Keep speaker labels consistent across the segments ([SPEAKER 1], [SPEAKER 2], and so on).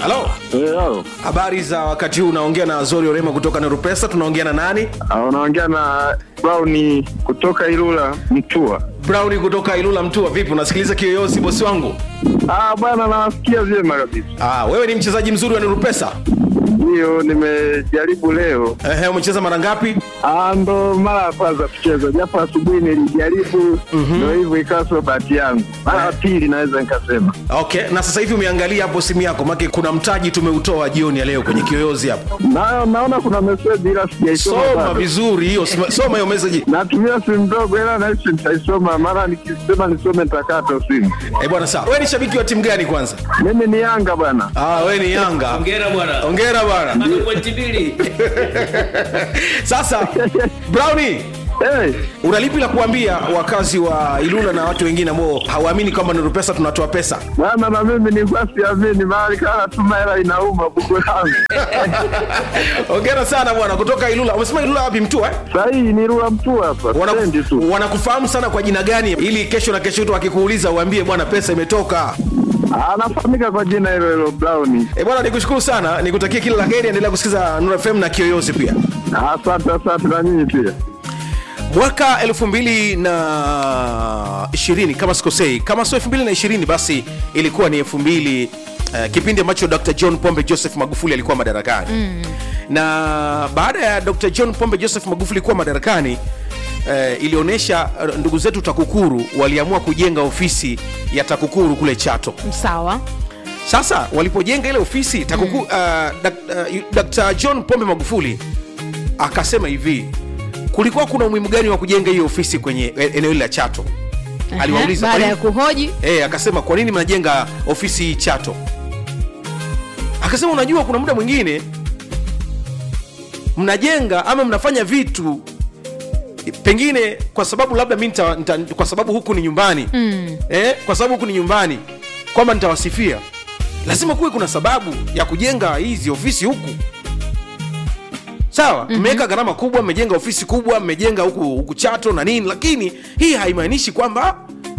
[SPEAKER 1] halo
[SPEAKER 2] Hello.
[SPEAKER 1] habari za wakati huu unaongea na azori orema kutoka nerupesa tunaongea na nani
[SPEAKER 2] Ah, Unaongea na Brown kutoka Ilula Mtua.
[SPEAKER 1] browni kutoka ilula mtua vipi unasikiliza kiyoyozi bosi wangu
[SPEAKER 2] Ah, bwana nawasikia vyema kabisa.
[SPEAKER 1] ah, wewe ni mchezaji mzuri wa nerupesa
[SPEAKER 2] Hiyo nimejaribu leo.
[SPEAKER 1] Ehe, umecheza mara ngapi
[SPEAKER 2] Ah, ndo mara ya kwanza kucheza, japo asubuhi nilijaribu, ndo hivyo ikawa sio bahati yangu. Mara ya pili naweza nikasema.
[SPEAKER 1] okay na sasa hivi umeangalia hapo simu yako make kuna mtaji tumeutoa jioni ya leo kwenye kiyoyozi hapo
[SPEAKER 2] Na, naona kuna meseji ila sijaisoma
[SPEAKER 1] soma
[SPEAKER 2] bado.
[SPEAKER 1] vizuri hiyo soma- soma hiyo message
[SPEAKER 2] Natumia simu ndogo ila nahisi nitaisoma, mara nikisema nisome nitakata simu.
[SPEAKER 1] eh bwana sawa wewe ni shabiki wa timu gani kwanza
[SPEAKER 2] Mimi ni Yanga bwana.
[SPEAKER 1] ah wewe ni yanga
[SPEAKER 3] Hongera bwana.
[SPEAKER 1] hongera bwana
[SPEAKER 3] Bado pointi mbili.
[SPEAKER 1] sasa browni
[SPEAKER 2] Hey,
[SPEAKER 1] unalipi la kuambia wakazi wa ilula na watu wengine ambao hawaamini kwamba nuru pesa tunatoa pesa
[SPEAKER 2] bwana na mimi nilikuwa siamini, mahali kana tuma hela inauma buku langu.
[SPEAKER 1] hongera sana bwana kutoka ilula umesema ilula wapi mtua eh?
[SPEAKER 2] Sahii ni Rula Mtua hapa,
[SPEAKER 1] Wana-
[SPEAKER 2] stendi tu.
[SPEAKER 1] wanakufahamu sana kwa jina gani ili kesho na kesho tu wakikuuliza uambie bwana pesa imetoka
[SPEAKER 2] Anafahamika kwa jina hilo hilo Brown.
[SPEAKER 1] e bwana nikushukuru sana nikutakia kila la heri endelea kusikiza Nuru fm na kiyoyozi pia
[SPEAKER 2] Asante, asante na nyinyi pia.
[SPEAKER 1] mwaka elfu mbili na ishirini kama sikosei kama sio elfu mbili na ishirini basi ilikuwa ni elfu mbili Uh, kipindi ambacho dr john pombe joseph magufuli alikuwa madarakani mm. na baada ya dr john pombe joseph magufuli kuwa madarakani uh, ilionyesha uh, ndugu zetu takukuru waliamua kujenga ofisi ya takukuru kule chato
[SPEAKER 4] sawa
[SPEAKER 1] sasa walipojenga ile ofisi takuku, mm. uh, dak, uh, dr john pombe magufuli akasema hivi kulikuwa kuna umuhimu gani wa kujenga hiyo ofisi kwenye e- eneo hili la chato aliwauliza
[SPEAKER 4] baada
[SPEAKER 1] kwa
[SPEAKER 4] ya
[SPEAKER 1] nini-
[SPEAKER 4] kuhoji
[SPEAKER 1] Eh, akasema kwa nini mnajenga ofisi hii chato akasema unajua kuna muda mwingine mnajenga ama mnafanya vitu pengine kwa sababu labda mi nita, nita, kwa sababu huku ni nyumbani mm. eh, kwa sababu huku ni nyumbani kwamba nitawasifia lazima kuwe kuna sababu ya kujenga hizi ofisi huku sawa mmeweka mm-hmm. gharama kubwa mmejenga ofisi kubwa mmejenga huku, huku chato na nini lakini hii haimaanishi kwamba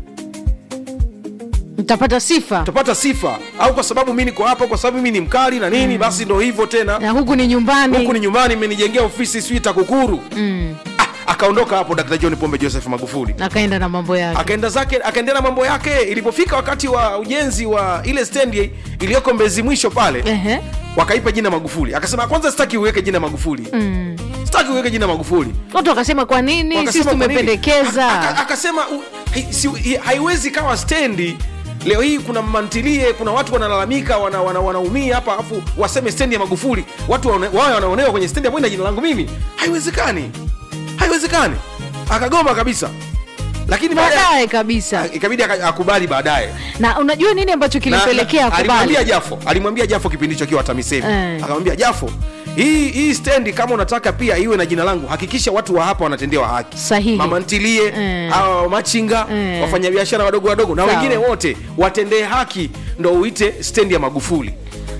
[SPEAKER 4] mtapata sifa
[SPEAKER 1] utapata sifa au kwa sababu mi niko hapa kwa sababu mi ni mkali na nini mm. basi ndo hivyo tena
[SPEAKER 4] na huku ni nyumbani
[SPEAKER 1] huku ni nyumbani mmenijengea ofisi sijui takukuru
[SPEAKER 4] mm.
[SPEAKER 1] ah, akaondoka hapo dr john pombe joseph magufuli
[SPEAKER 4] akaenda na mambo yake
[SPEAKER 1] akaenda zake akaendelea na mambo yake ilipofika wakati wa ujenzi wa ile stendi iliyoko mbezi mwisho pale
[SPEAKER 4] Ehe.
[SPEAKER 1] wakaipa jina magufuli akasema kwanza sitaki uweke jina magufuli
[SPEAKER 4] Mm.
[SPEAKER 1] sitaki uweke jina magufuli
[SPEAKER 4] watu wakasema kwa nini
[SPEAKER 1] Wakasema
[SPEAKER 4] sisi
[SPEAKER 1] kwa nini?
[SPEAKER 4] tumependekeza
[SPEAKER 1] Aka- aka- akasema u- hai- si- hi- haiwezi kawa stendi leo hii kuna mantilie kuna watu wanalalamika wanaumia wana, wanaumia hapa afu waseme stendi ya magufuli watu waone- wawe wanaonewa kwenye stendi ambayo ina jina langu mimi haiwezekani haiwezekani akagoma kabisa lakini baada ya-
[SPEAKER 4] baadaye kabisa
[SPEAKER 1] ikabidi aka- akubali baadaye
[SPEAKER 4] na unajua nini ambacho
[SPEAKER 1] Na-
[SPEAKER 4] kilipelekea
[SPEAKER 1] na- alimwambia
[SPEAKER 4] akubali
[SPEAKER 1] jafo alimwambia jafo kipindi hicho kiwa tamisemi
[SPEAKER 4] Eh.
[SPEAKER 1] akamwambia jafo hii hii stendi kama unataka pia iwe na jina langu hakikisha watu wa hapa wanatendewa haki
[SPEAKER 4] Sahihi.
[SPEAKER 1] mama ntilie
[SPEAKER 4] Eh.
[SPEAKER 1] hawa machinga
[SPEAKER 4] Eh.
[SPEAKER 1] wafanyabiashara wadogo wadogo na
[SPEAKER 4] Sawa.
[SPEAKER 1] wengine wote watendee haki ndo uite stendi ya magufuli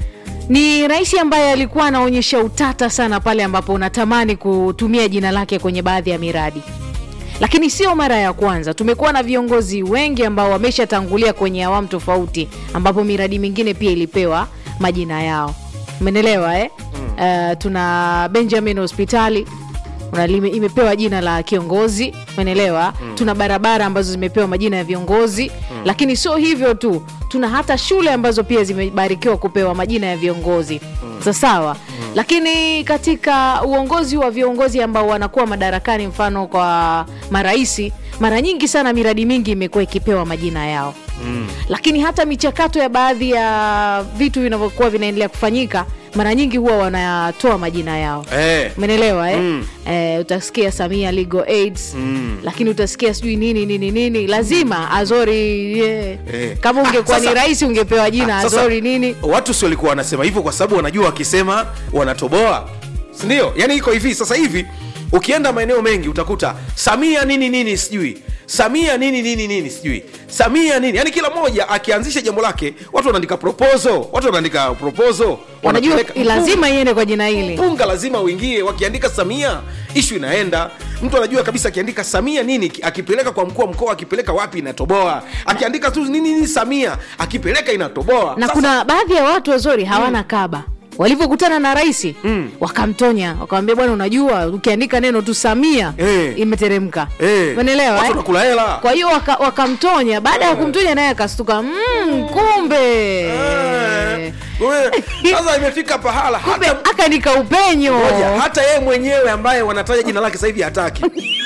[SPEAKER 4] ni rais ambaye alikuwa anaonyesha utata sana pale ambapo unatamani kutumia jina lake kwenye baadhi ya miradi lakini sio mara ya kwanza tumekuwa na viongozi wengi ambao wameshatangulia kwenye awamu tofauti ambapo miradi mingine pia ilipewa majina yao umenelewa eh? mm. uh, tuna benjamin hospitali Una lime- imepewa jina la kiongozi umenelewa mm. tuna barabara ambazo zimepewa majina ya viongozi mm. lakini sio hivyo tu tuna hata shule ambazo pia zimebarikiwa kupewa majina ya viongozi mm. sasawa mm. lakini katika uongozi wa viongozi ambao wanakuwa madarakani mfano kwa maraisi mara nyingi sana miradi mingi imekuwa ikipewa majina yao mm. lakini hata michakato ya baadhi ya vitu vinavyokuwa vinaendelea kufanyika mara nyingi huwa wanatoa majina yao
[SPEAKER 1] eh.
[SPEAKER 4] umenelewa eh?
[SPEAKER 1] Mm.
[SPEAKER 4] eh, utasikia samia legal aids mm. lakini utasikia sijui nini nini nini lazima azori yeah.
[SPEAKER 1] Eh.
[SPEAKER 4] kama ungekuwa
[SPEAKER 1] Ah,
[SPEAKER 4] ni
[SPEAKER 1] sasa-
[SPEAKER 4] rais ungepewa jina
[SPEAKER 1] Ah, sasa,
[SPEAKER 4] azori nini
[SPEAKER 1] watu si walikuwa wanasema hivyo kwa sababu wanajua wakisema wanatoboa sindio yani iko hivi sasa hivi ukienda maeneo mengi utakuta samia nini nini sijui samia nini nini nini sijui samia nini yani kila mmoja akianzisha jambo lake watu wanaandika proposal watu wanaandika proposal
[SPEAKER 4] wanajua
[SPEAKER 1] wanapeleka-
[SPEAKER 4] lazima iende kwa jina hili
[SPEAKER 1] mpunga lazima uingie wakiandika samia ishu inaenda mtu anajua kabisa akiandika samia nini akipeleka kwa mkuu wa mkoa akipeleka wapi inatoboa akiandika tu nini nini samia akipeleka inatoboa
[SPEAKER 4] na
[SPEAKER 1] Sasa-
[SPEAKER 4] kuna baadhi ya watu wazuri hawana kaba walivyokutana na rais mm. wakamtonya wakamwambia bwana unajua ukiandika neno tu samia
[SPEAKER 1] Eh.
[SPEAKER 4] imeteremka
[SPEAKER 1] Eh,
[SPEAKER 4] umeelewa
[SPEAKER 1] watu
[SPEAKER 4] eh?
[SPEAKER 1] wanakula hela
[SPEAKER 4] kwa hiyo waka- wakamtonya baada ya kumtonya naye akastuka mm, kumbe
[SPEAKER 1] Eh, wewe, sasa imefika pahala
[SPEAKER 4] kumbe
[SPEAKER 1] hata
[SPEAKER 4] akanika upenyo
[SPEAKER 1] moja hata yeye mwenyewe ambaye wanataja jina lake sasa hivi hataki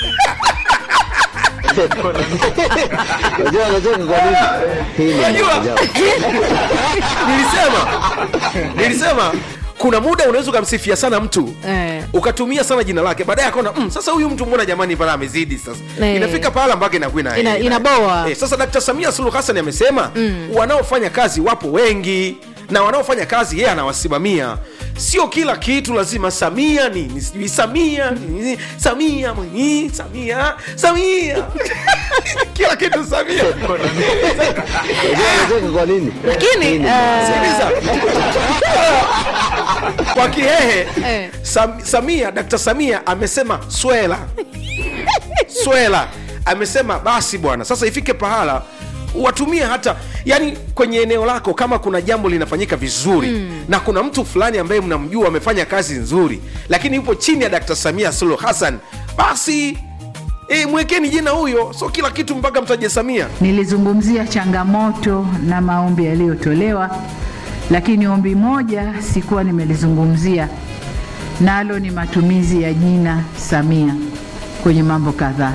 [SPEAKER 3] Unajua unacheka kwa nini? Hii ni
[SPEAKER 1] Unajua?
[SPEAKER 3] maajabu.
[SPEAKER 1] nilisema nilisema kuna muda unaweza ukamsifia sana mtu
[SPEAKER 4] Eh.
[SPEAKER 1] ukatumia sana jina lake baadaye akaona mm, sasa huyu mtu mbona jamani pala amezidi sasa
[SPEAKER 4] Eh.
[SPEAKER 1] inafika pahala mpaka inakuwa ina,
[SPEAKER 4] Ina- inaboa.
[SPEAKER 1] eh, sasa dkt samia suluhu hassan amesema mm. wanaofanya kazi wapo wengi na wanaofanya kazi yeye anawasimamia sio kila kitu lazima samia nini sijui samia nini samia mwenyi samia samia kila kitu samia
[SPEAKER 3] Unajua unacheka kwa nini?
[SPEAKER 4] lakini
[SPEAKER 3] Hii ni
[SPEAKER 4] eh,
[SPEAKER 1] Sikiliza. kwa kihehe
[SPEAKER 4] Eh.
[SPEAKER 1] Sam, samia dkt samia amesema swela swela amesema basi bwana sasa ifike pahala watumie hata yani kwenye eneo lako kama kuna jambo linafanyika vizuri mm. na kuna mtu fulani ambaye mnamjua amefanya kazi nzuri lakini yupo chini ya dkt samia suluhu hassan basi e, mwekeni jina huyo so kila kitu mpaka mtaje samia
[SPEAKER 5] Nilizungumzia changamoto na maombi yaliyotolewa, lakini ombi moja sikuwa nimelizungumzia, nalo ni matumizi ya jina Samia kwenye mambo kadhaa.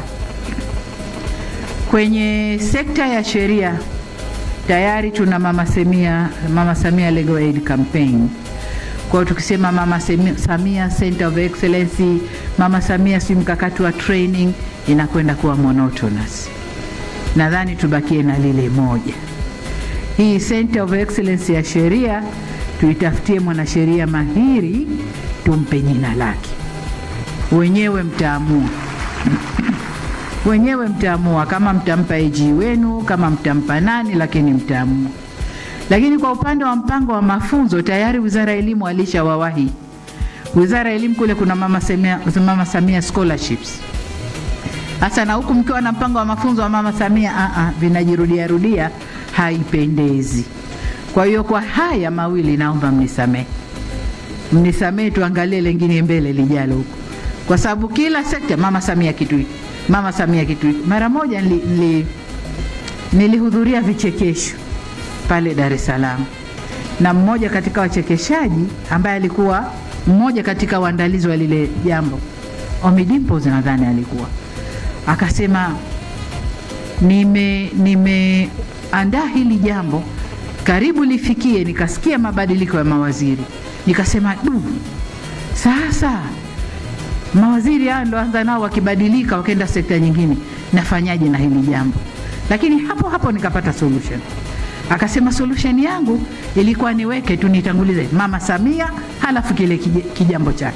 [SPEAKER 5] Kwenye sekta ya sheria tayari tuna Mama Samia, Mama Samia Legal Aid Campaign. Kwa hiyo tukisema Mama Semi- Samia Center of Excellence, Mama Samia si mkakati wa training, inakwenda kuwa monotonous nadhani tubakie na lile moja. Hii Center of Excellence ya sheria tuitafutie mwanasheria mahiri, tumpe jina lake. Wenyewe mtaamua, wenyewe mtaamua kama mtampa AG wenu, kama mtampa nani, lakini mtaamua. Lakini kwa upande wa mpango wa mafunzo tayari Wizara ya Elimu alishawawahi. Wizara ya Elimu kule kuna Mama Samia, Mama Samia scholarships hasa na huku mkiwa na mpango wa mafunzo wa mama Samia, a a vinajirudia rudia, haipendezi. Kwa hiyo kwa haya mawili naomba mnisamehe, mnisamehe, tuangalie lengine mbele lijalo huko, kwa sababu kila sekta mama Samia kitu hiki, mama Samia kitu hiki. Mara moja nili, nili, nilihudhuria vichekesho pale Dar es Salaam na mmoja katika wachekeshaji ambaye alikuwa mmoja katika waandalizi wa lile jambo, Ommy Dimpoz nadhani alikuwa akasema nime nimeandaa hili jambo karibu lifikie, nikasikia mabadiliko ya mawaziri, nikasema du, sasa mawaziri hao ndo anza nao wakibadilika wakaenda sekta nyingine, nafanyaje na hili jambo? Lakini hapo hapo nikapata solution. Akasema solution yangu ilikuwa niweke tu nitangulize mama Samia, halafu kile kije- kijambo chake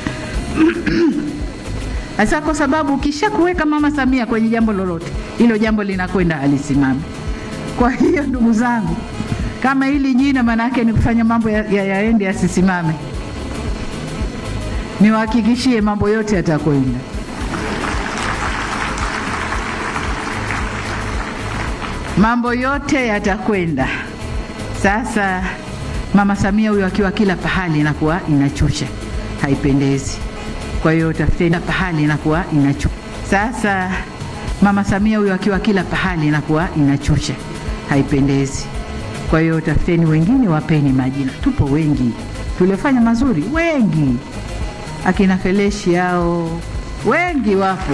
[SPEAKER 5] Sasa kwa sababu ukisha kuweka mama Samia kwenye jambo lolote, hilo jambo linakwenda alisimame. Kwa hiyo ndugu zangu, kama hili jina maana yake ni kufanya mambo yaende ya, yaende yasisimame, niwahakikishie mambo yote yatakwenda. Mambo yote yatakwenda. Sasa mama Samia huyo akiwa kila pahali inakuwa inachusha, haipendezi. Kwa hiyo tafuteni pahali inakuwa inachu. Sasa mama Samia huyo akiwa kila pahali inakuwa inachusha, haipendezi. Kwa hiyo tafuteni wengine, wapeni majina. Tupo wengi tuliofanya mazuri, wengi akina Feleshi yao wengi wapo.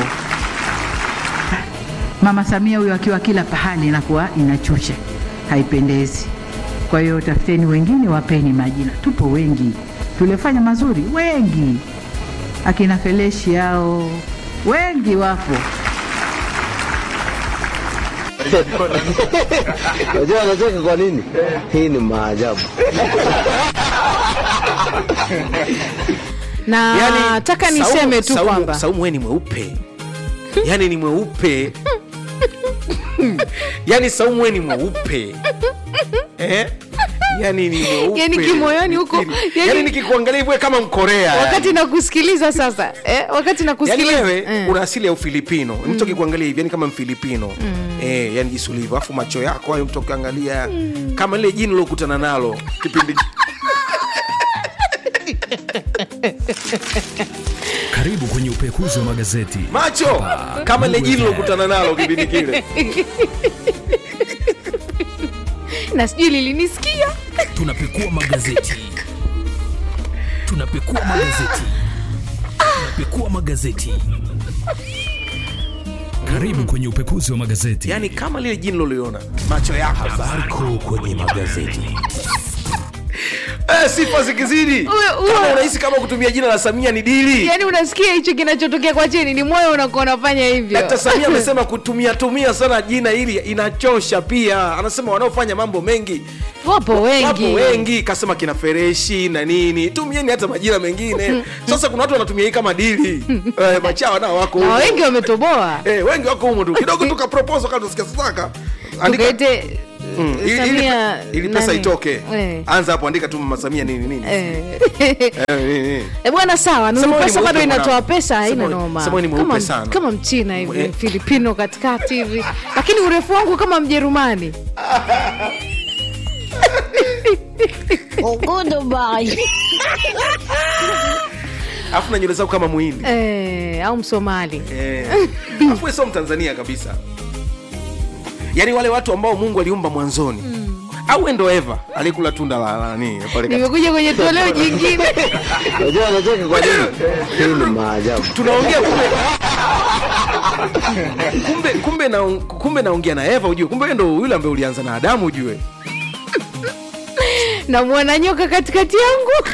[SPEAKER 5] Mama Samia huyo akiwa kila pahali inakuwa inachusha, haipendezi. Kwa hiyo tafuteni wengine, wapeni majina. Tupo wengi tuliofanya mazuri, wengi akina Feleshi yao wengi wapo.
[SPEAKER 3] Unajua unacheka kwa nini? Hii ni maajabu.
[SPEAKER 4] na taka niseme tu
[SPEAKER 1] Saumu-
[SPEAKER 4] kwamba
[SPEAKER 1] Saumu wewe ni mweupe yani ni mweupe yani saumu we ni mweupe eh? yani ni mweupe
[SPEAKER 4] Yani kimoyoni huko,
[SPEAKER 1] yani,
[SPEAKER 4] yani-
[SPEAKER 1] yani nikikuangalia hivyo kama mkorea
[SPEAKER 4] wakati nakusikiliza sasa eh, wakati
[SPEAKER 1] yani
[SPEAKER 4] nakusikiliza
[SPEAKER 1] wewe
[SPEAKER 4] eh.
[SPEAKER 1] una asili ya ufilipino mtu akikuangalia hivi yani kama mfilipino eh, yani jinsi ulivyo afu macho yako hayo mtu akiangalia kama lile jini lilokutana nalo kipindi
[SPEAKER 6] Karibu kwenye upekuzi wa magazeti.
[SPEAKER 1] macho kama lile jini lilokutana nalo kipindi kile
[SPEAKER 4] na sijui lilinisikia
[SPEAKER 6] Tunapekua magazeti. Tunapekua magazeti. Tunapekua magazeti. Karibu kwenye upekuzi wa magazeti.
[SPEAKER 1] yani kama lile jini loliona macho yako
[SPEAKER 6] Habari kuu kwenye magazeti.
[SPEAKER 1] eh, sifa zikizidi
[SPEAKER 4] Uwe- uwe-
[SPEAKER 1] kama unahisi kama kutumia jina la samia ni dili
[SPEAKER 4] yani unasikia hicho kinachotokea kwa chini ni moyo unakuwa unafanya hivyo
[SPEAKER 1] Dkt. Samia amesema kutumia tumia sana jina hili inachosha pia. Anasema wanaofanya mambo mengi
[SPEAKER 4] wapo wengi
[SPEAKER 1] wapo wengi, kasema kina Fereshi na nini, tumieni hata majina mengine. Sasa kuna watu wanatumia hii kama dili eh, machawa nao wako
[SPEAKER 4] na
[SPEAKER 1] humo.
[SPEAKER 4] wengi wametoboa
[SPEAKER 1] eh, wengi wako humo tu kidogo tuka proposal kama tusikia sasa andika
[SPEAKER 4] tukaite
[SPEAKER 1] Mm, ili- ili-
[SPEAKER 4] Samia
[SPEAKER 1] ili pesa
[SPEAKER 4] nani?
[SPEAKER 1] itoke
[SPEAKER 4] Eh.
[SPEAKER 1] anza hapo andika tu mama Samia nini nini
[SPEAKER 4] Eh.
[SPEAKER 1] Eh, nini, nini.
[SPEAKER 4] Eh, bwana sawa
[SPEAKER 1] Sema
[SPEAKER 4] Nuru
[SPEAKER 1] wewe ni
[SPEAKER 4] pesa bado
[SPEAKER 1] mweupe
[SPEAKER 4] inatoa
[SPEAKER 1] mwanangu.
[SPEAKER 4] pesa haina
[SPEAKER 1] Sema wewe-
[SPEAKER 4] noma
[SPEAKER 1] sema wewe ni mweupe
[SPEAKER 4] kama,
[SPEAKER 1] sana.
[SPEAKER 4] kama mchina hivi
[SPEAKER 1] Eh.
[SPEAKER 4] filipino katikati hivi lakini urefu wangu kama mjerumani
[SPEAKER 1] Alafu na nywele zako kama muhindi
[SPEAKER 4] eh, au msomali
[SPEAKER 1] Eh, afu wewe sio mtanzania kabisa yaani wale watu ambao mungu aliumba mwanzoni au wewe ndo eva alikula tunda la la nini pale kati-
[SPEAKER 4] nimekuja kwenye toleo jingine
[SPEAKER 3] Unajua anacheka kwa nini? Hii ni maajabu.
[SPEAKER 1] tunaongea kumbe kumbe kumbe na kumbe naongea na eva ujue kumbe wewe ndo yule ambaye ulianza na adamu ujue
[SPEAKER 4] namwona nyoka katikati yangu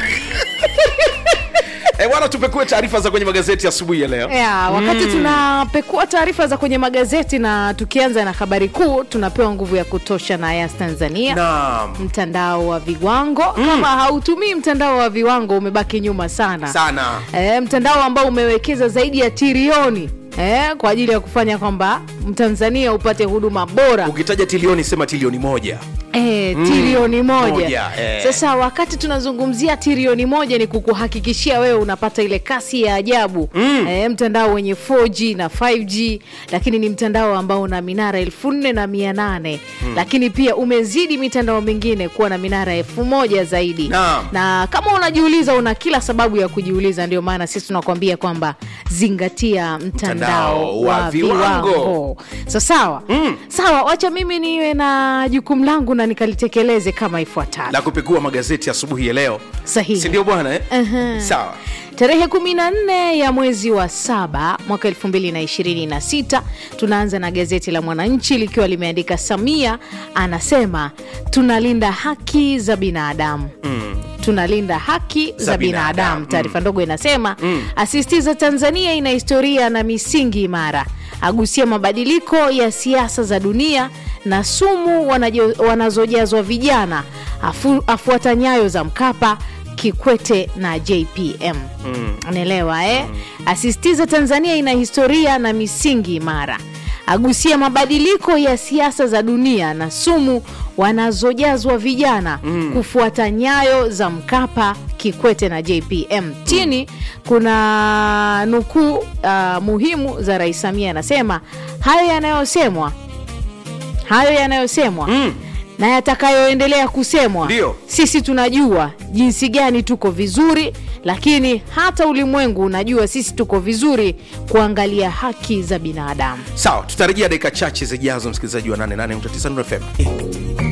[SPEAKER 1] Eh, bwana tupekue taarifa za kwenye magazeti asubuhi ya leo
[SPEAKER 4] ya, wakati tunapekua taarifa za kwenye magazeti na tukianza na habari kuu tunapewa nguvu ya kutosha na yas tanzania
[SPEAKER 1] naam
[SPEAKER 4] mtandao wa viwango kama hautumii mtandao wa viwango umebaki nyuma sana
[SPEAKER 1] sana
[SPEAKER 4] e, mtandao ambao umewekeza zaidi ya trilioni e, kwa ajili ya kufanya kwamba mtanzania upate huduma bora
[SPEAKER 1] ukitaja trilioni sema trilioni moja
[SPEAKER 4] E, trilioni moja,
[SPEAKER 1] moja, eh.
[SPEAKER 4] sasa wakati tunazungumzia trilioni moja ni kukuhakikishia wewe unapata ile kasi ya ajabu mm. e, mtandao wenye 4G na 5G lakini ni mtandao ambao una minara elfu nne na mia nane mm. lakini pia umezidi mitandao mingine kuwa na minara elfu moja zaidi
[SPEAKER 1] Naam.
[SPEAKER 4] na kama unajiuliza una kila sababu ya kujiuliza ndio maana sisi tunakwambia kwamba zingatia mtandao,
[SPEAKER 1] Mtandao wa
[SPEAKER 4] wa
[SPEAKER 1] viwango.
[SPEAKER 4] viwango so sawa mm. sawa wacha mimi niwe na jukumu langu na nikalitekeleze kama ifuatavyo
[SPEAKER 1] la kupekua magazeti asubuhi ya leo
[SPEAKER 4] Sahihi.
[SPEAKER 1] si ndio bwana eh?
[SPEAKER 4] Aha.
[SPEAKER 1] sawa
[SPEAKER 4] tarehe 14 ya mwezi wa saba mwaka 2026 tunaanza na gazeti la mwananchi likiwa limeandika samia anasema tunalinda haki za binadamu mm. tunalinda haki za,
[SPEAKER 1] Za
[SPEAKER 4] binadamu,
[SPEAKER 1] binadamu.
[SPEAKER 4] taarifa ndogo inasema mm. asisitiza tanzania ina historia na misingi imara agusia mabadiliko ya siasa za dunia na sumu wanajo- wanazojazwa vijana afu, afuata nyayo za mkapa kikwete na jpm unaelewa eh? asisitiza tanzania ina historia na misingi imara agusia mabadiliko ya siasa za dunia na sumu wanazojazwa vijana mm. kufuata nyayo za mkapa kikwete na jpm chini kuna nukuu uh, muhimu za rais samia anasema hayo yanayosemwa hayo yanayosemwa mm. na yatakayoendelea kusemwa
[SPEAKER 1] Ndio.
[SPEAKER 4] sisi tunajua jinsi gani tuko vizuri lakini hata ulimwengu unajua sisi tuko vizuri kuangalia haki za binadamu
[SPEAKER 1] sawa tutarejea dakika chache zijazo msikilizaji wa 88.9 Nuru FM